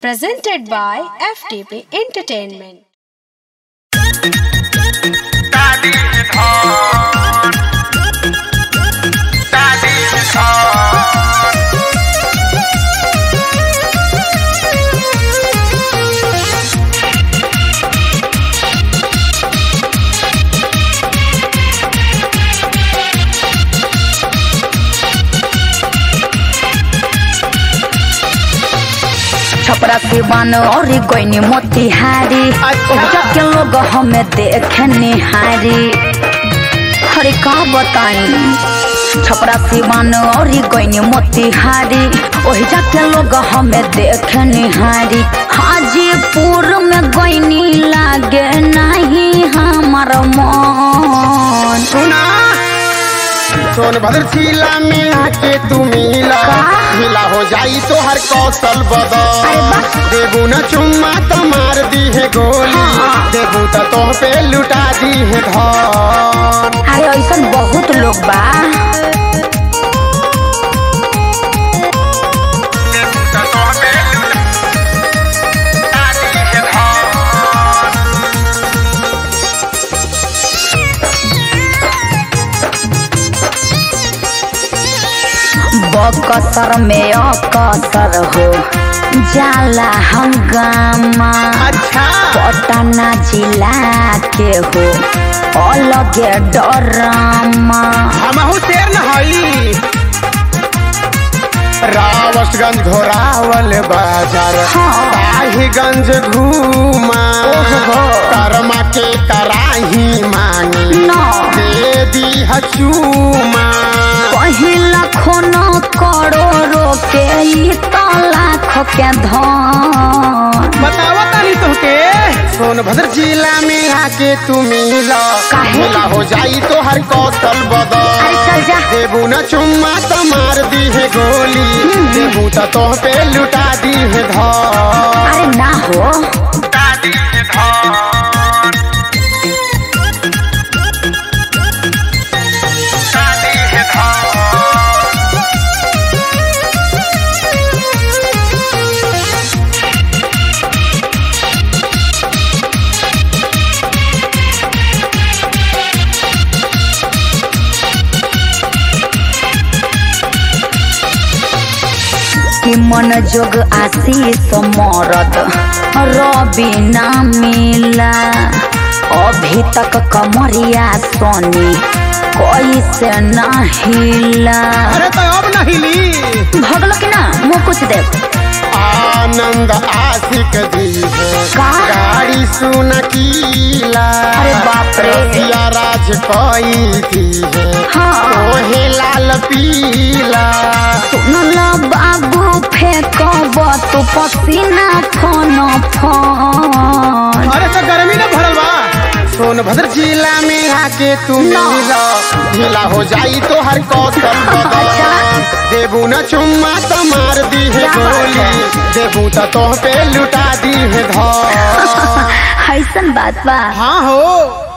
presented by FTP Entertainment. Daddy is hard. Daddy is hard. Chhapra Siwan और कोई मोतिहारी ओजा के लोग हमें देखे निहारी अरे का बताई छपरा सिवान और कोई मोतिहारी ओहिजा के लोग हमें देखे निहारी हाजीपुर में गईनी लागे नहीं हमार मन सुना सोनभद्र जिला में आके तू मिला मिला हो जाई तो हर कौशल बदल देबू न चुम्मा तो मार दी है गोली देबू तो तोह पे लुटा दी है धन अरे ऐसा बहुत लोग बा Daddy is hard. बकसर में अकसर हो जाला हंगामा अच्छा पटना जिला के हो अलगे डरामा हमहू शेर न हई रावसगंज घोरावल बाजार हाँ। ताहीगंज घूमा ओहो। करमा के कराही मांगी ना। दे दी हचूमा पहिला खोनो करोड़ो के ई तो लाख के धन बतावा तानी तुहके सोनभद्र जिला में आके तू मिला काहे? मिला हो जाई तो हर कौशल बदल अरे चल जा देबू न चुम्मा तो मार दी है गोली देबू तो तोह पे लुटा दी है धन अरे ना हो Daddy is hard. Daddy is hard. कि मन जोग आशीष मरद रवि ना मिला अभी तक कमरिया सोनी कैसे ना हिला अरे तो अब नहीं ली भगल कि ना मुँह कुछ दे आनंद आशिक दी है का? गाड़ी सुन कीला अरे बाप रे। रसिया राज कोई थी है हाँ ओहे लाल पीला सुनल बाबू फेंकब तू पसीना फोन फोन अरे तो गर्मी न भरल बा सोनभद्र जिला में आके तू मिला मिला हो जाई तो हर कौशल बदल देबू न चुम्मा तो मार दी है क्या बात गोली है? देबू तो तोह पे लुटा दी है धन ऐसन बात बा हाँ हो